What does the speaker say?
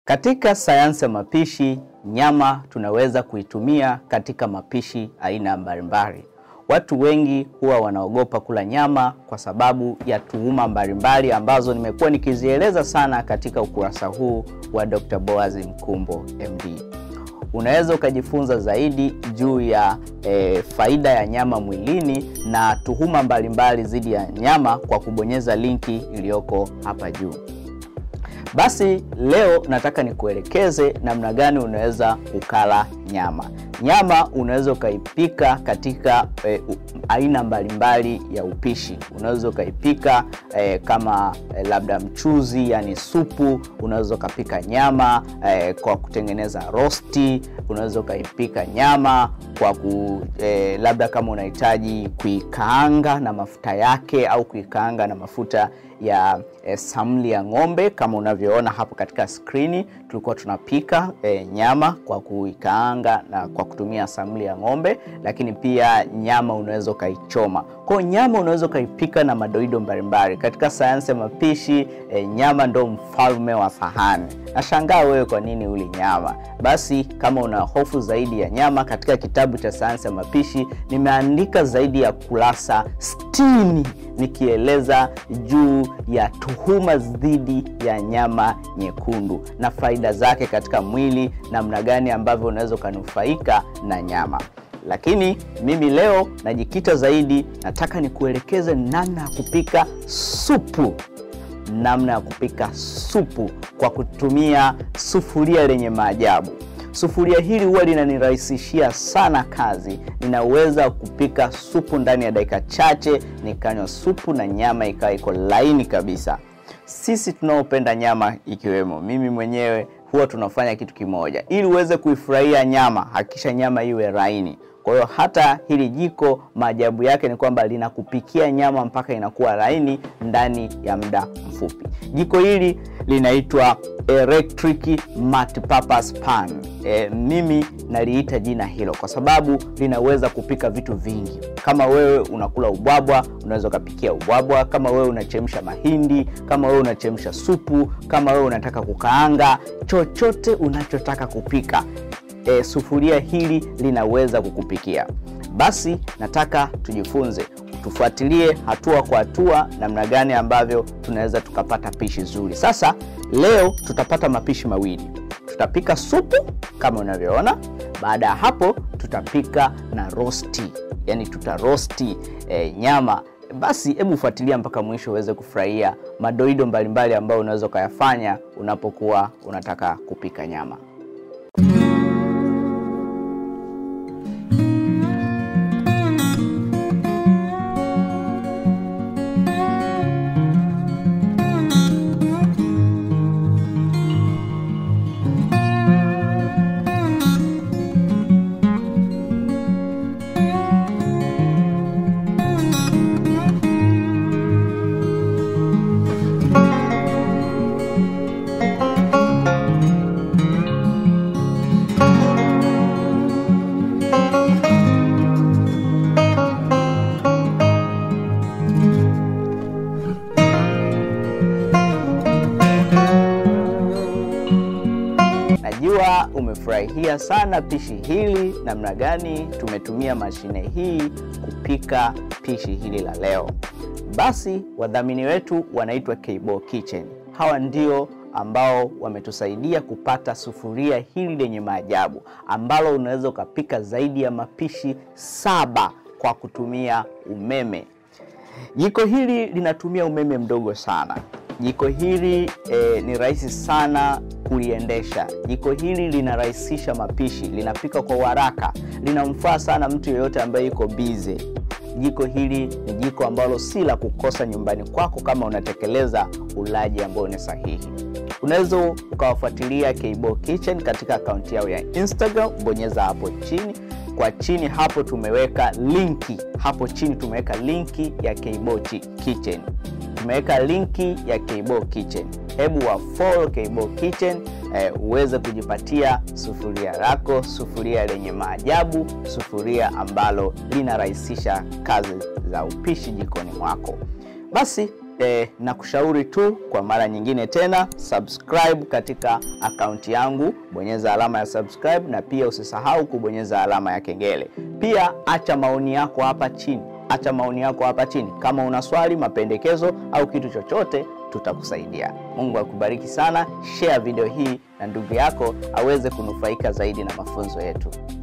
Katika sayansi ya mapishi, nyama tunaweza kuitumia katika mapishi aina mbalimbali. Watu wengi huwa wanaogopa kula nyama kwa sababu ya tuhuma mbalimbali ambazo nimekuwa nikizieleza sana katika ukurasa huu wa Dr. Boaz Mkumbo MD. Unaweza ukajifunza zaidi juu ya e, faida ya nyama mwilini na tuhuma mbalimbali dhidi ya nyama kwa kubonyeza linki iliyoko hapa juu. Basi leo nataka nikuelekeze namna gani unaweza ukala nyama. Nyama unaweza ukaipika katika e, u, aina mbalimbali ya upishi. Unaweza ukaipika e, kama e, labda mchuzi, yani supu. Unaweza ukapika nyama e, kwa kutengeneza rosti. Unaweza ukaipika nyama kwa ku, e, labda kama unahitaji kuikaanga na mafuta yake au kuikaanga na mafuta ya e, samli ya ng'ombe kama unavyoona hapo katika skrini. Tulikuwa tunapika e, nyama kwa kuikaanga na kwa kutumia samli ya ng'ombe, lakini pia nyama unaweza ukaichoma. Kwa nyama unaweza ukaipika na madoido mbalimbali. Katika sayansi ya mapishi e, nyama ndo mfalme wa sahani. Nashangaa wewe kwa nini uli nyama? Basi kama una hofu zaidi ya nyama, katika kitabu cha sayansi ya mapishi nimeandika zaidi ya kurasa sitini nikieleza juu ya tuhuma dhidi ya nyama nyekundu na faida zake katika mwili, namna gani ambavyo unaweza ukanufaika na nyama. Lakini mimi leo najikita zaidi, nataka nikuelekeze namna ya kupika supu, namna ya kupika supu kwa kutumia sufuria lenye maajabu. Sufuria hili huwa linanirahisishia sana kazi. Ninaweza kupika supu ndani ya dakika chache, nikanywa supu na nyama ikawa iko laini kabisa. Sisi tunaopenda nyama, ikiwemo mimi mwenyewe, huwa tunafanya kitu kimoja. Ili uweze kuifurahia nyama, hakikisha nyama iwe laini. Kwa hiyo hata hili jiko maajabu yake ni kwamba linakupikia nyama mpaka inakuwa laini ndani ya muda mfupi. Jiko hili linaitwa electric multipurpose pan. E, mimi naliita jina hilo kwa sababu linaweza kupika vitu vingi. Kama wewe unakula ubwabwa, unaweza ukapikia ubwabwa. Kama wewe unachemsha mahindi, kama wewe unachemsha supu, kama wewe unataka kukaanga, chochote unachotaka kupika E, sufuria hili linaweza kukupikia. Basi nataka tujifunze, tufuatilie hatua kwa hatua namna gani ambavyo tunaweza tukapata pishi zuri. Sasa leo tutapata mapishi mawili, tutapika supu kama unavyoona. Baada ya hapo tutapika na rosti, yani tutarosti e, nyama. Basi hebu fuatilia mpaka mwisho uweze kufurahia madoido mbalimbali ambayo unaweza ukayafanya unapokuwa unataka kupika nyama. Najua umefurahia sana pishi hili, namna gani tumetumia mashine hii kupika pishi hili la leo. Basi wadhamini wetu wanaitwa Kbo Kitchen. Hawa ndio ambao wametusaidia kupata sufuria hili lenye maajabu ambalo unaweza ukapika zaidi ya mapishi saba kwa kutumia umeme. Jiko hili linatumia umeme mdogo sana. Jiko hili eh, ni rahisi sana kuliendesha. Jiko hili linarahisisha mapishi, linapika kwa haraka, linamfaa sana mtu yeyote ambaye yuko bize. Jiko hili ni jiko ambalo si la kukosa nyumbani kwako kama unatekeleza ulaji ambao ni sahihi. Unaweza ukawafuatilia Kbo Kitchen katika akaunti yao ya Instagram, bonyeza hapo chini kwa chini hapo tumeweka linki hapo chini tumeweka linki ya Kbo Kitchen, tumeweka linki ya Kbo Kitchen. Hebu wa follow Kbo Kitchen eh, uweze kujipatia sufuria lako, sufuria lenye maajabu, sufuria ambalo linarahisisha kazi za upishi jikoni mwako. Basi eh, na kushauri tu kwa mara nyingine tena, subscribe katika akaunti yangu, bonyeza alama ya subscribe, na pia usisahau kubonyeza alama ya kengele. Pia acha maoni yako hapa chini, acha maoni yako hapa chini. Kama una swali, mapendekezo au kitu chochote, tutakusaidia. Mungu akubariki sana. Share video hii na ndugu yako aweze kunufaika zaidi na mafunzo yetu.